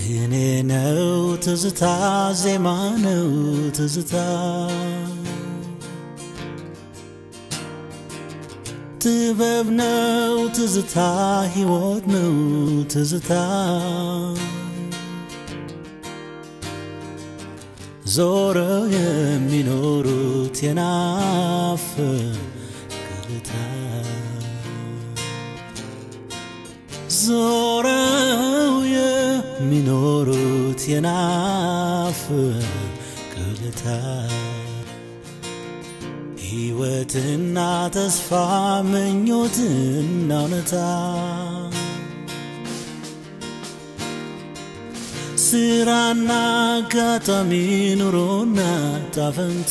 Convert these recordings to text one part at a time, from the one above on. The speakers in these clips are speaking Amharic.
ቅኔ ነው ትዝታ ዜማ ነው ትዝታ ጥበብ ነው ትዝታ ሕይወት ነው ትዝታ ዞረው የሚኖሩት የናፍቅታ ዞረው የሚኖሩት የናፍቅታ ሕይወትና ተስፋ ምኞትና እውነታ ስራና አጋጣሚ ኑሮና ጣፈንታ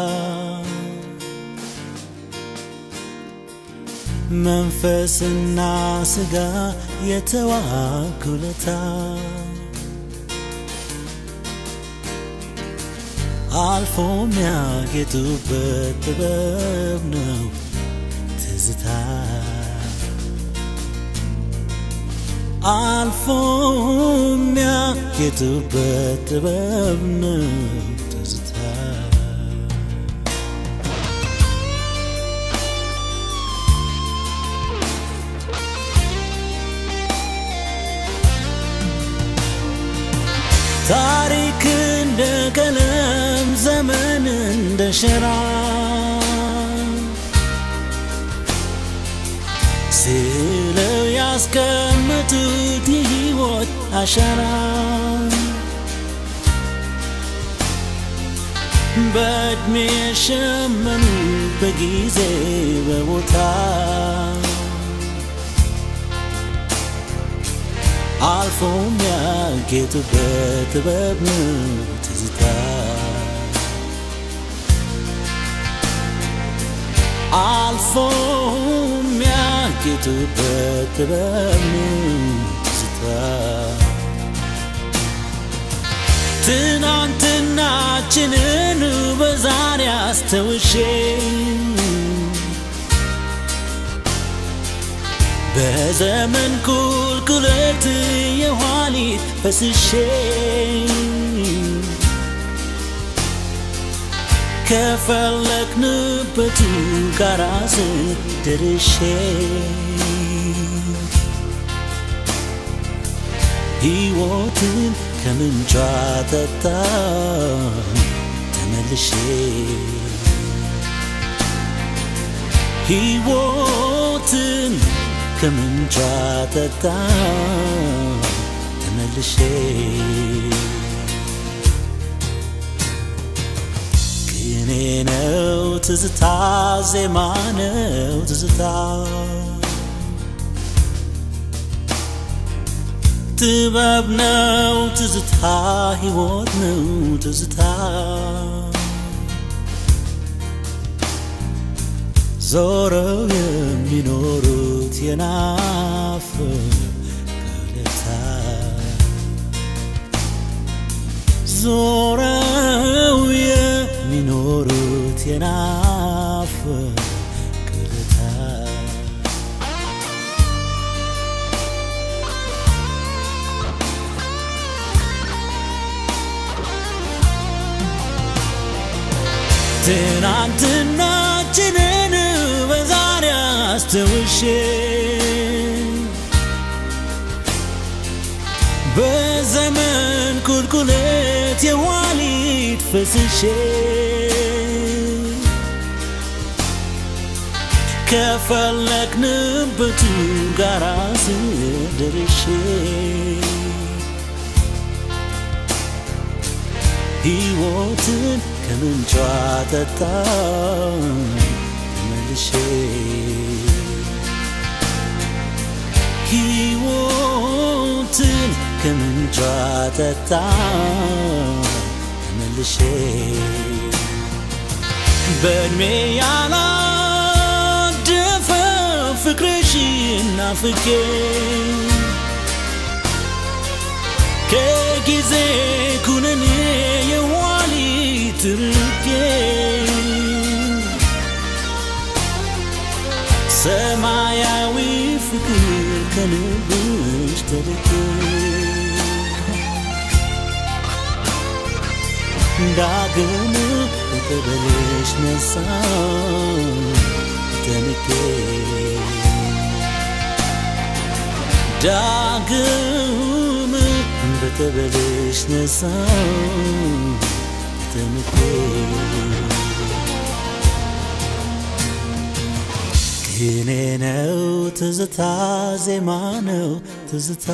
መንፈስና ስጋ የተዋኩለታ አልፎ የሚያጌጡበት ጥበብ ነው ትዝታ አልፎ የሚያጌጡበት ጥበብ ነው ትዝታ ታሪክ እንደ ቀለም ዘመን እንደ ሸራ ስለው ያስቀመጡት የሕይወት አሻራ በዕድሜ የሸመኑ በጊዜ በቦታ አልፎ የሚያጌጡበት ጥበብ ነው ትዝታ አልፎ የሚያጌጡበት ጥበብ ነው ትዝታ ትናንትናችንን በዛሬ አስተውሼ በዘመን ቁልቁለት የኋሊት ፈስሼ ከፈለግንበቱ ጋራ ስደርሼ ሕይወትን ከምንጯ ጠጣ ተመልሼ ሕይወትን ከምንጯ ጠጣ ተመልሼ ቅኔ ነው ትዝታ ዜማ ነው ትዝታ ጥበብ ነው ትዝታ ሕይወት ነው ትዝታ ዞረው የሚኖሩት የናፍቅታ ዞረው የሚኖሩት የናፍቅታ ትናንትናችንን በዛሬ አስተውሼ በዘመን ቁልቁለት የኋሊት ፈስሼ ከፈለግንበቱ ጋራ ስደርሼ ሕይወትን ከምንጯ ጠጣ መልሼ ሕይወትን ከምንጯ ጠጣ መልሼ በእድሜ ያላደፈ ፍቅርሽን ናፍቄ ከጊዜ ኩነኔ የኋሊት ርቄ ሰማያዊ ፍቅር ከልብሽ ተልኬ ዳግም በጠበልሽ ነሳ ተንቄ ዳግም በጠበልሽ ነሳ ተንቄ ቅኔ ነው ትዝታ ዜማ ነው ትዝታ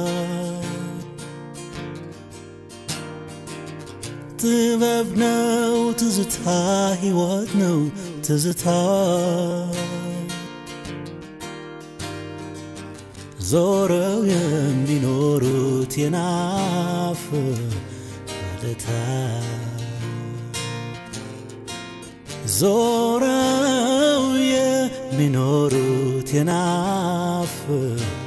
ጥበብ ነው ትዝታ ሕይወት ነው ትዝታ ዞረው የሚኖሩት የናፍ ማለታ ዞረው የሚኖሩት የናፍ